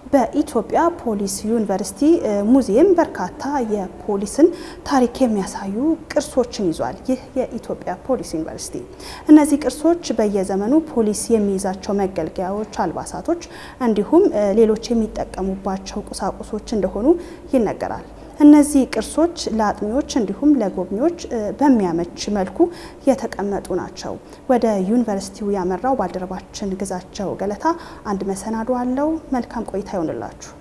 በኢትዮጵያ ፖሊስ ዩኒቨርሲቲ ሙዚየም በርካታ የፖሊስን ታሪክ የሚያሳዩ ቅርሶችን ይዟል። ይህ የኢትዮጵያ ፖሊስ ዩኒቨርሲቲ እነዚህ ቅርሶች በየዘመኑ ፖሊስ የሚይዛቸው መገልገያዎች፣ አልባሳቶች እንዲሁም ሌሎች የሚጠቀሙባቸው ቁሳቁሶች እንደሆኑ ይነገራል። እነዚህ ቅርሶች ለአጥኚዎች እንዲሁም ለጎብኚዎች በሚያመች መልኩ የተቀመጡ ናቸው። ወደ ዩኒቨርሲቲው ያመራው ባልደረባችን ግዛቸው ገለታ አንድ መሰናዶ አለው። መልካም ቆይታ ይሆንላችሁ።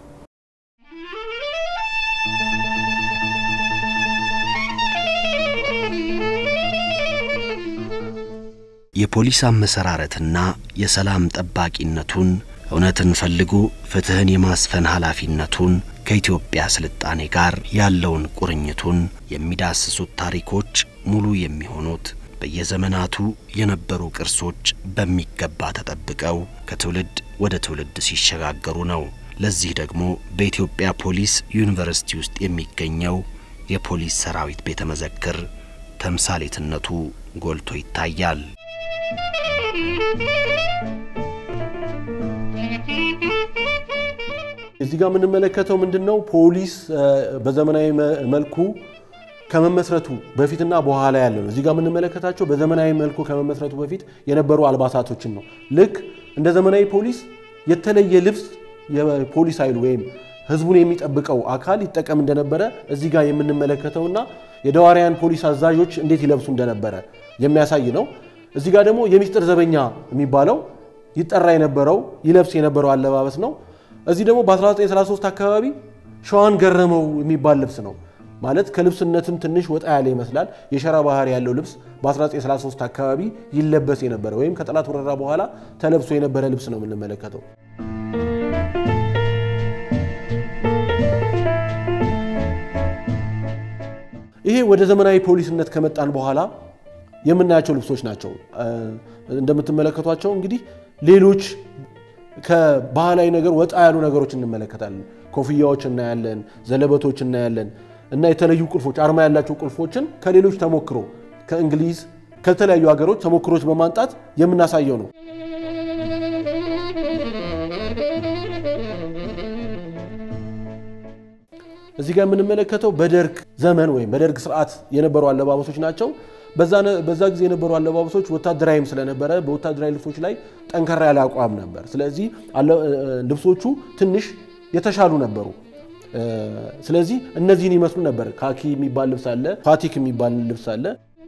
የፖሊስ አመሰራረትና የሰላም ጠባቂነቱን እውነትን ፈልጎ ፍትህን የማስፈን ኃላፊነቱን ከኢትዮጵያ ስልጣኔ ጋር ያለውን ቁርኝቱን የሚዳስሱት ታሪኮች ሙሉ የሚሆኑት በየዘመናቱ የነበሩ ቅርሶች በሚገባ ተጠብቀው ከትውልድ ወደ ትውልድ ሲሸጋገሩ ነው። ለዚህ ደግሞ በኢትዮጵያ ፖሊስ ዩኒቨርሲቲ ውስጥ የሚገኘው የፖሊስ ሰራዊት ቤተ መዘክር ተምሳሌትነቱ ጎልቶ ይታያል። እዚህ ጋር የምንመለከተው ምንድን ነው? ፖሊስ በዘመናዊ መልኩ ከመመስረቱ በፊትና በኋላ ያለ ነው። እዚህ ጋር የምንመለከታቸው በዘመናዊ መልኩ ከመመስረቱ በፊት የነበሩ አልባሳቶችን ነው። ልክ እንደ ዘመናዊ ፖሊስ የተለየ ልብስ የፖሊስ ኃይሉ ወይም ህዝቡን የሚጠብቀው አካል ይጠቀም እንደነበረ እዚህ ጋር የምንመለከተውና የደዋሪያን ፖሊስ አዛዦች እንዴት ይለብሱ እንደነበረ የሚያሳይ ነው። እዚህ ጋር ደግሞ የሚስጥር ዘበኛ የሚባለው ይጠራ የነበረው ይለብስ የነበረው አለባበስ ነው። እዚህ ደግሞ በ1933 አካባቢ ሸዋን ገረመው የሚባል ልብስ ነው። ማለት ከልብስነትም ትንሽ ወጣ ያለ ይመስላል። የሸራ ባህሪ ያለው ልብስ በ1933 አካባቢ ይለበስ የነበረ ወይም ከጠላት ወረራ በኋላ ተለብሶ የነበረ ልብስ ነው የምንመለከተው። ይሄ ወደ ዘመናዊ ፖሊስነት ከመጣን በኋላ የምናያቸው ልብሶች ናቸው። እንደምትመለከቷቸው እንግዲህ ሌሎች ከባህላዊ ነገር ወጣ ያሉ ነገሮች እንመለከታለን። ኮፍያዎች እናያለን፣ ዘለበቶች እናያለን እና የተለዩ ቁልፎች አርማ ያላቸው ቁልፎችን ከሌሎች ተሞክሮ ከእንግሊዝ ከተለያዩ ሀገሮች ተሞክሮች በማምጣት የምናሳየው ነው። እዚህ ጋር የምንመለከተው በደርግ ዘመን ወይም በደርግ ስርዓት የነበሩ አለባበሶች ናቸው። በዛ ጊዜ የነበሩ አለባበሶች ወታደራዊም ስለነበረ በወታደራዊ ልብሶች ላይ ጠንከራ ያለ አቋም ነበር። ስለዚህ ልብሶቹ ትንሽ የተሻሉ ነበሩ። ስለዚህ እነዚህን ይመስሉ ነበር። ካኪ የሚባል ልብስ አለ፣ ፋቲክ የሚባል ልብስ አለ።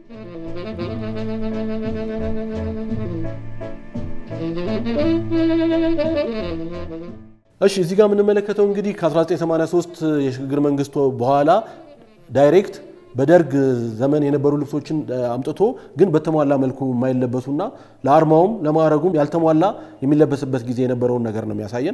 እሺ እዚህ ጋር የምንመለከተው እንግዲህ ከ1983 የሽግግር መንግስቱ በኋላ ዳይሬክት በደርግ ዘመን የነበሩ ልብሶችን አምጥቶ ግን በተሟላ መልኩ የማይለበሱና ለአርማውም ለማዕረጉም ያልተሟላ የሚለበስበት ጊዜ የነበረውን ነገር ነው የሚያሳየን።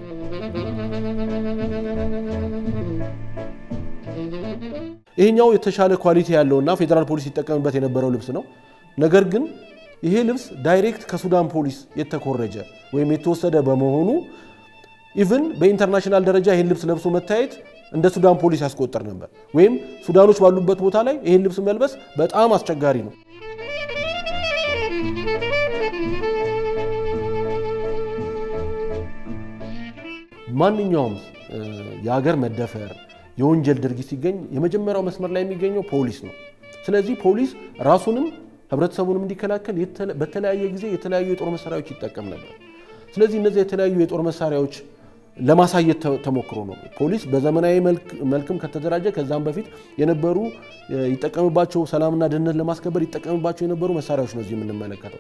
ይሄኛው የተሻለ ኳሊቲ ያለውና ፌዴራል ፖሊስ ይጠቀምበት የነበረው ልብስ ነው። ነገር ግን ይሄ ልብስ ዳይሬክት ከሱዳን ፖሊስ የተኮረጀ ወይም የተወሰደ በመሆኑ ኢቭን በኢንተርናሽናል ደረጃ ይህን ልብስ ለብሶ መታየት እንደ ሱዳን ፖሊስ ያስቆጠር ነበር። ወይም ሱዳኖች ባሉበት ቦታ ላይ ይህን ልብስ መልበስ በጣም አስቸጋሪ ነው። ማንኛውም የሀገር መደፈር፣ የወንጀል ድርጊት ሲገኝ የመጀመሪያው መስመር ላይ የሚገኘው ፖሊስ ነው። ስለዚህ ፖሊስ ራሱንም ህብረተሰቡንም እንዲከላከል በተለያየ ጊዜ የተለያዩ የጦር መሳሪያዎች ይጠቀም ነበር። ስለዚህ እነዚህ የተለያዩ የጦር መሳሪያዎች ለማሳየት ተሞክሮ ነው። ፖሊስ በዘመናዊ መልክም ከተደራጀ ከዛም በፊት የነበሩ ይጠቀምባቸው ሰላምና ደህንነት ለማስከበር ይጠቀምባቸው የነበሩ መሳሪያዎች ነው እዚህ የምንመለከተው።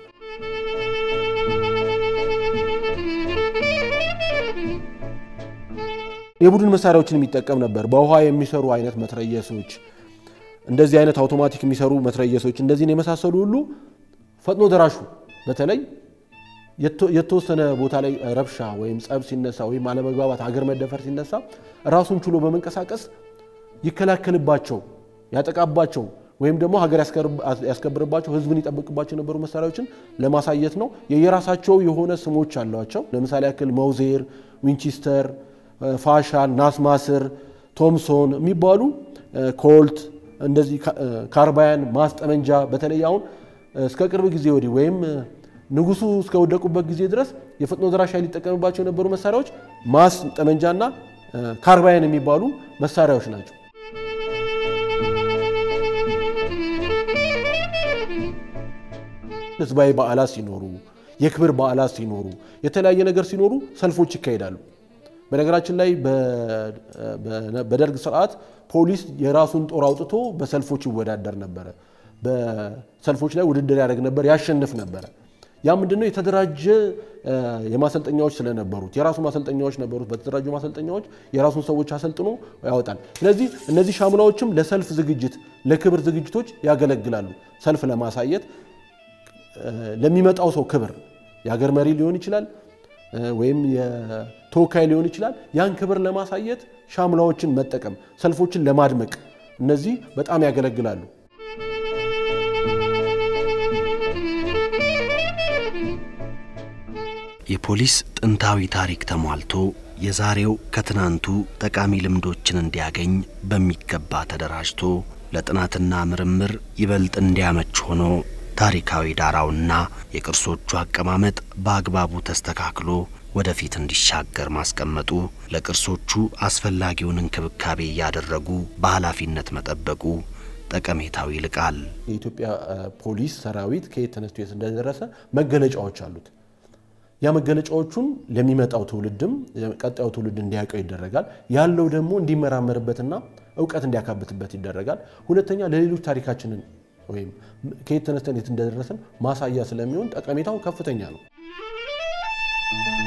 የቡድን መሳሪያዎችን የሚጠቀም ነበር። በውሃ የሚሰሩ አይነት መትረየሶች፣ እንደዚህ አይነት አውቶማቲክ የሚሰሩ መትረየሶች፣ እንደዚህን የመሳሰሉ ሁሉ ፈጥኖ ደራሹ በተለይ የተወሰነ ቦታ ላይ ረብሻ ወይም ጸብ ሲነሳ ወይም አለመግባባት፣ ሀገር መደፈር ሲነሳ ራሱን ችሎ በመንቀሳቀስ ይከላከልባቸው፣ ያጠቃባቸው ወይም ደግሞ ሀገር ያስከብርባቸው፣ ሕዝብን ይጠብቅባቸው የነበሩ መሳሪያዎችን ለማሳየት ነው። የየራሳቸው የሆነ ስሞች አሏቸው። ለምሳሌ ያክል መውዜር፣ ዊንቺስተር፣ ፋሻል፣ ናስማስር፣ ቶምሶን የሚባሉ ኮልት፣ እንደዚህ ካርባያን፣ ማስጠመንጃ በተለይ አሁን እስከ ቅርብ ጊዜ ወዲህ ወይም ንጉሱ እስከወደቁበት ጊዜ ድረስ የፈጥኖ ደራሽ ኃይል ሊጠቀምባቸው የነበሩ መሳሪያዎች ማስ ጠመንጃና ካርባይን የሚባሉ መሳሪያዎች ናቸው። ህዝባዊ በዓላት ሲኖሩ፣ የክብር በዓላት ሲኖሩ፣ የተለያየ ነገር ሲኖሩ ሰልፎች ይካሄዳሉ። በነገራችን ላይ በደርግ ስርዓት ፖሊስ የራሱን ጦር አውጥቶ በሰልፎች ይወዳደር ነበረ። በሰልፎች ላይ ውድድር ያደርግ ነበር፣ ያሸንፍ ነበረ። ያ ምንድነው? የተደራጀ የማሰልጠኛዎች ስለነበሩት የራሱ ማሰልጠኛዎች ነበሩት። በተደራጁ ማሰልጠኛዎች የራሱን ሰዎች አሰልጥኖ ያወጣል። ስለዚህ እነዚህ ሻሙናዎችም ለሰልፍ ዝግጅት፣ ለክብር ዝግጅቶች ያገለግላሉ። ሰልፍ ለማሳየት ለሚመጣው ሰው ክብር የሀገር መሪ ሊሆን ይችላል ወይም የተወካይ ሊሆን ይችላል። ያን ክብር ለማሳየት ሻሙናዎችን መጠቀም፣ ሰልፎችን ለማድመቅ እነዚህ በጣም ያገለግላሉ። የፖሊስ ጥንታዊ ታሪክ ተሟልቶ የዛሬው ከትናንቱ ጠቃሚ ልምዶችን እንዲያገኝ በሚገባ ተደራጅቶ ለጥናትና ምርምር ይበልጥ እንዲያመች ሆኖ ታሪካዊ ዳራውና የቅርሶቹ አቀማመጥ በአግባቡ ተስተካክሎ ወደፊት እንዲሻገር ማስቀመጡ ለቅርሶቹ አስፈላጊውን እንክብካቤ እያደረጉ በኃላፊነት መጠበቁ ጠቀሜታው ይልቃል። የኢትዮጵያ ፖሊስ ሰራዊት ከየት ተነስቶ የት እንደደረሰ መገለጫዎች አሉት። ያ መገለጫዎቹን ለሚመጣው ትውልድም ቀጣዩ ትውልድ እንዲያውቀው ይደረጋል። ያለው ደግሞ እንዲመራመርበትና እውቀት እንዲያካብትበት ይደረጋል። ሁለተኛ ለሌሎች ታሪካችንን ወይም ከየት ተነስተን የት እንደደረሰን ማሳያ ስለሚሆን ጠቀሜታው ከፍተኛ ነው።